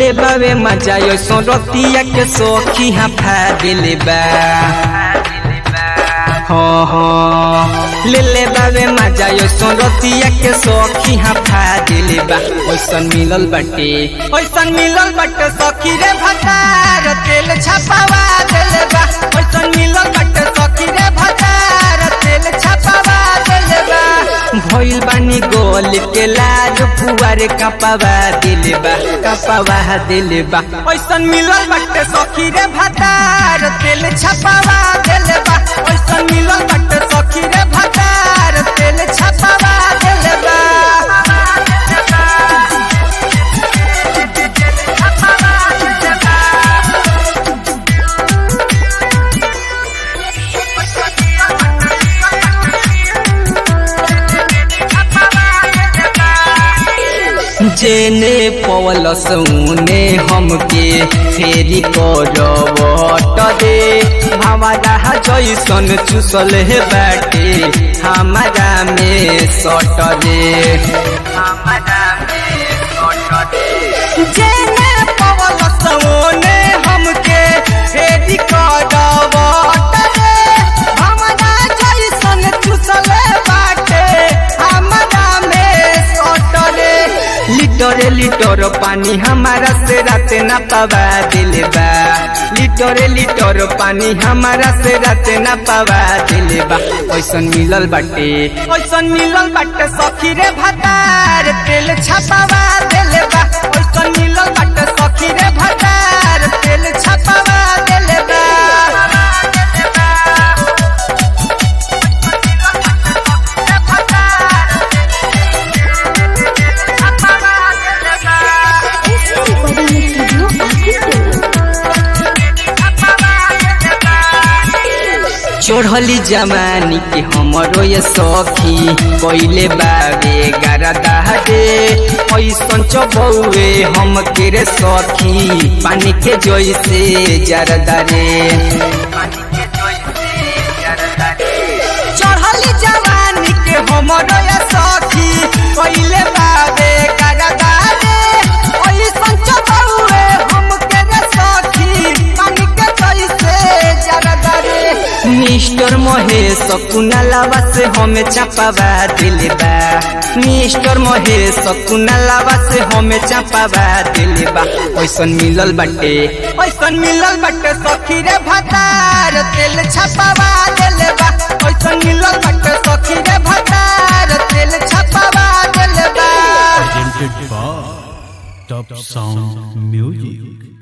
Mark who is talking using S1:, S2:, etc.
S1: ले बावे मजा यो सो रतिया के सोखी हाफा दिले बा हाँ हाँ ले ले बावे मजा यो सो रतिया के सोखी हाफा दिले बा ओइसन मिलल बाटे ओइसन मिलल बाटे सखी रे भतार तेल छपावा दिले बा ओइसन मिलल बाटे सखी रे भतार तेल छपावा दिले बा भइल बानी गोल के लाज फुवारे कपावा दिले बा कपावा दिले बा ओइसन मिलल बाटे सखी रे भतार तेल छपावा दिले बा ओइसन मिलल बाटे सखी रे भतार तेल छपावा दिले बा जेने पवल सौने हमके फेरी करवट दे हमारा जैसन चुसल है बाटे हमारा में सट दे हमारा में सट दे जेने पवल सौने हमके फेरी करवट दे हमारा जैसन चुसल बाटे हमारा में सट दे लिटरे लिटर पानी हमारा से राते न पावा दिले बा लिटरे लिटर पानी हमारा से राते न पावा दिले बा ओइसन मिलल बाटे ओइसन मिलल बाटे सखी रे भतार तेल छपावा दिले बा ओइसन मिलल बाटे सखी रे भतार तेल छपावा दिले बा
S2: एसके रिकॉर्डिंग स्टूडियो आदित्य
S1: चढ़ली जमानी के हमरो ये सखी कोइले बाबे गारदा दे ऐसन चबौए हम के रे सखी पानी के जैसे जरदा रे चढ़ली जवानी के हमरो ये सखी कोइले बाबे गारदा दे ऐसन चबौए हम के रे सखी पानी के जैसे जरदा रे मिस्टर महेश कुनालावा से हमें चापावा दिले बा मिस्टर महेश कुनालावा से हमें चापावा दिले बा ओइसन मिलल बाटे ओइसन मिलल बाटे सखी रे भतार तेल छपावा दिले बा ओइसन मिलल बाटे सखी रे भतार तेल छपावा दिले बा
S3: presented by Top Sound Music.